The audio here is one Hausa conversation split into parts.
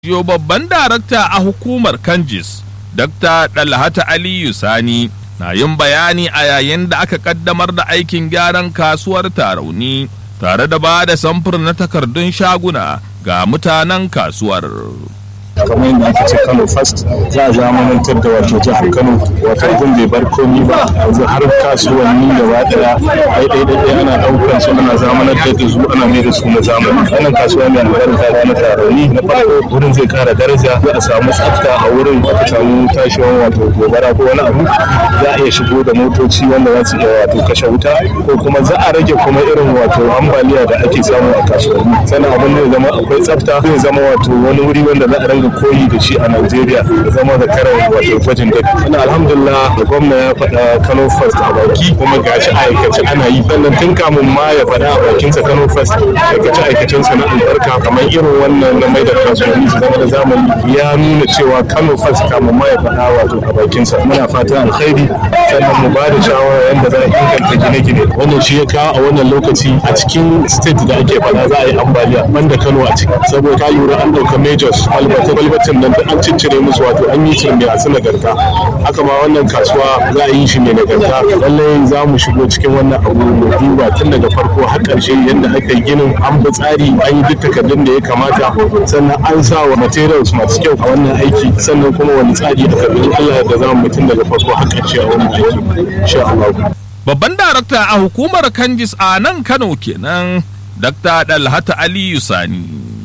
Yo babban darakta a hukumar Kanjis, Dr. Dalhata Aliyu Sani, na yin bayani a yayin da aka kaddamar da aikin gyaran kasuwar Tarauni, tare da ba da samfur na takardun shaguna ga mutanen kasuwar. kamar yadda aka ce kano first za a zamanantar da wato jihar kano wato gun bai bar komi ba yanzu har kasuwanni gaba daya ai dai dai ana daukar su ana zamanantar da su ana mai da su na zamani wannan kasuwa mai albarka da na taroni na farko wurin zai kara daraja za a samu tsafta a wurin aka samu tashiwan wato gobara ko wani abu za a iya shigo da motoci wanda za su iya wato kashe wuta ko kuma za a rage kuma irin wato ambaliya da ake samu a kasuwanni sannan abin zai zama akwai tsafta zai zama wato wani wuri wanda za a ringa koyi da shi a Najeriya da zama da karan wato gwajin dafi. Ina alhamdulillah da gwamna ya faɗa Kano First a baki kuma gashi aikace ana yi. Sannan tun kamun ma ya faɗa a bakinsa Kano First aikace aikacen sa na albarka kamar irin wannan na mai da kasuwanni su zama da zamani ya nuna cewa Kano First kamun ma ya faɗa wato a bakinsa. Muna fatan alkhairi sannan mu ba da shawara yadda za a inganta gine-gine. Wannan shi ya kawo a wannan lokaci a cikin state da ake faɗa za a yi ambaliya banda Kano a ciki. Saboda ka lura an ɗauka majors albata kwalbatin nan da an ciccire musu wato an yi shi mai asu nagarta haka ma wannan kasuwa za a yi shi mai nagarta lallai za mu shigo cikin wannan abu mu duba tun daga farko har ƙarshe yadda aka yi ginin an bi tsari an yi duk takardun da ya kamata sannan an sa wa materials masu kyau a wannan aiki sannan kuma wani tsari aka bi Allah da za mu tun daga farko har ƙarshe a wannan aiki insha Allah Babban darakta a hukumar Kanjis a nan Kano kenan, Dr. Dalhata Aliyu Sani.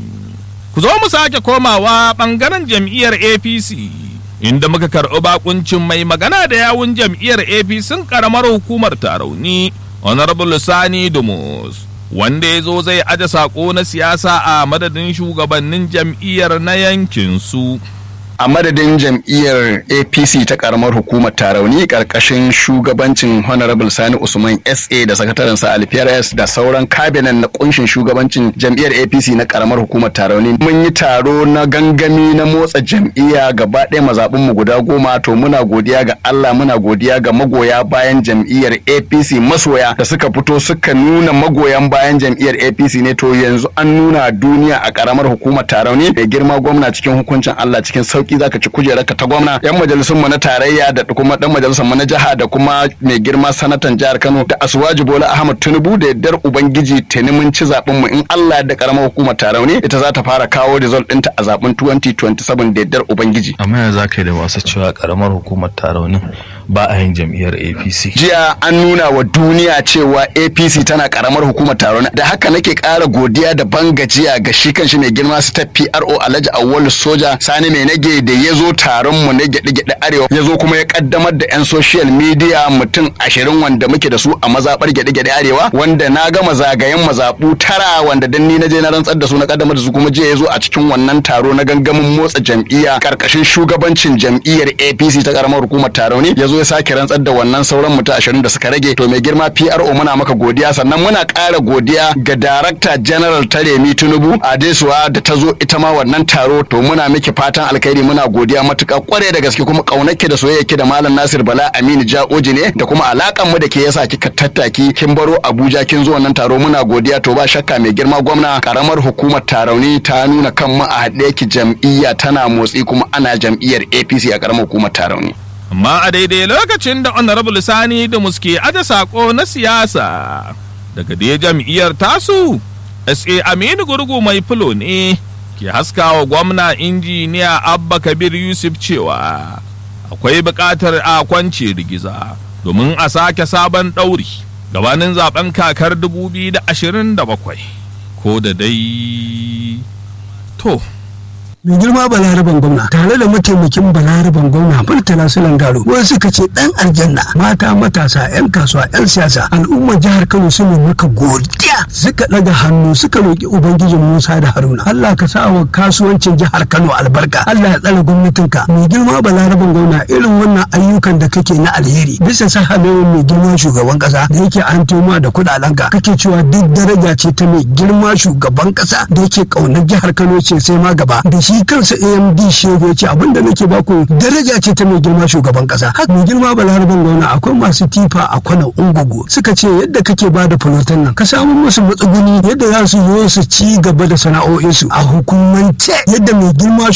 Ku zo mu sake komawa ɓangaren jam'iyyar APC, inda muka karɓi bakuncin mai magana da yawun jam'iyyar APC ƙaramar hukumar Tarauni, Honorable Sani Dumus, wanda ya zo zai aje saƙo na siyasa a madadin shugabannin jam'iyyar na yankinsu. a madadin jam'iyyar apc ta karamar hukumar tarauni karkashin shugabancin honorable sani usman sa da sakataren sa alfiyars da sauran kabinan na kunshin shugabancin jam'iyyar apc na karamar hukumar tarauni mun yi taro na gangami na motsa jam'iyya gaba ɗaya mazaɓin mu guda goma to muna godiya ga allah muna godiya ga magoya bayan jam'iyyar apc masoya da suka fito suka nuna magoyan bayan jam'iyyar apc ne to yanzu an nuna duniya a karamar hukumar tarauni da girma gwamna cikin hukuncin allah cikin sauki sauki zaka ci kujerarka ta gwamna yan majalisun mu na tarayya da kuma dan majalisar mu na jiha da kuma mai girma sanatan jihar Kano da Asuwaji Bola Ahmad Tinubu da yaddar ubangiji tuni mun ci zaben mu in Allah da karamar hukumar Tarauni ita za ta fara kawo result ɗinta a zaben 2027 da yaddar ubangiji amma yanzu zaka da masu cewa karamar hukumar Tarauni ba a yin jam'iyyar APC jiya an nuna wa duniya cewa APC tana karamar hukumar Tarauni da haka nake ƙara godiya da bangajiya ga shi kanshi mai girma step PRO Alhaji Awwalu Soja Sani mai nage da ya zo taron mu na gyaɗe-gyaɗe arewa ya zo kuma ya kaddamar da 'yan social media mutum ashirin wanda muke da su a mazaɓar gyaɗe-gyaɗe arewa wanda na gama zagayen mazaɓu tara wanda dan ni na je na rantsar da su na kaddamar da su kuma jiya ya zo a cikin wannan taro na gangamin motsa jam'iyya karkashin shugabancin jam'iyyar APC ta karamar hukumar taro ne ya zo ya sake rantsar da wannan sauran mutum ashirin da suka rage to mai girma PRO muna maka godiya sannan muna ƙara godiya ga Darakta General Taremi Tinubu Adesuwa da ta zo ita ma wannan taro to muna miki fatan alkhairi muna godiya matuƙa kware da gaske kuma ƙaunarki da soyayyaki da Malam Nasir Bala Aminu Ja'oji ne da kuma alakan mu da ke yasa kika tattaki kin baro Abuja kin zo wannan taro muna godiya to ba shakka mai girma gwamna karamar hukumar tarauni ta nuna kan mu a haɗe ki jam'iyya tana motsi kuma ana jam'iyyar APC a karamar hukumar tarauni. Amma a daidai lokacin da Honorable Sani da muske aje sako na siyasa daga dai jam'iyyar tasu SA Aminu Gurgu mai fulo ne ke haskawa gwamna injiniya abba kabir yusuf cewa akwai buƙatar a kwance rigiza domin a sake sabon ɗauri gabanin zaben kakar 2027 ko da dai to mai girma balaraban gwamna tare da mataimakin balaraban gwamna murtala sulan garo wasu suka ce dan aljanna mata matasa yan kasuwa yan siyasa al'ummar jihar kano su ne maka godiya suka daga hannu suka roki ubangijin musa da haruna allah ka sa wa kasuwancin jihar kano albarka allah ya tsare gwamnatinka mai girma balaraban gwamna irin wannan ayyukan da kake na alheri bisa sahalewar mai girma shugaban kasa da yake an toma da kudalenka kake cewa duk daraja ce ta mai girma shugaban kasa da yake kaunar jihar kano ce sai ma gaba da shi shi kansa amd shego ya ce abinda nake baku daraja ce ta mai girma shugaban kasa haka mai girma balaraban gwamna akwai masu tifa a kwanan ungugu suka ce yadda kake ba da fulotan nan ka samu musu matsuguni yadda za su zo su ci gaba da sana'o'insu a hukumance yadda mai girma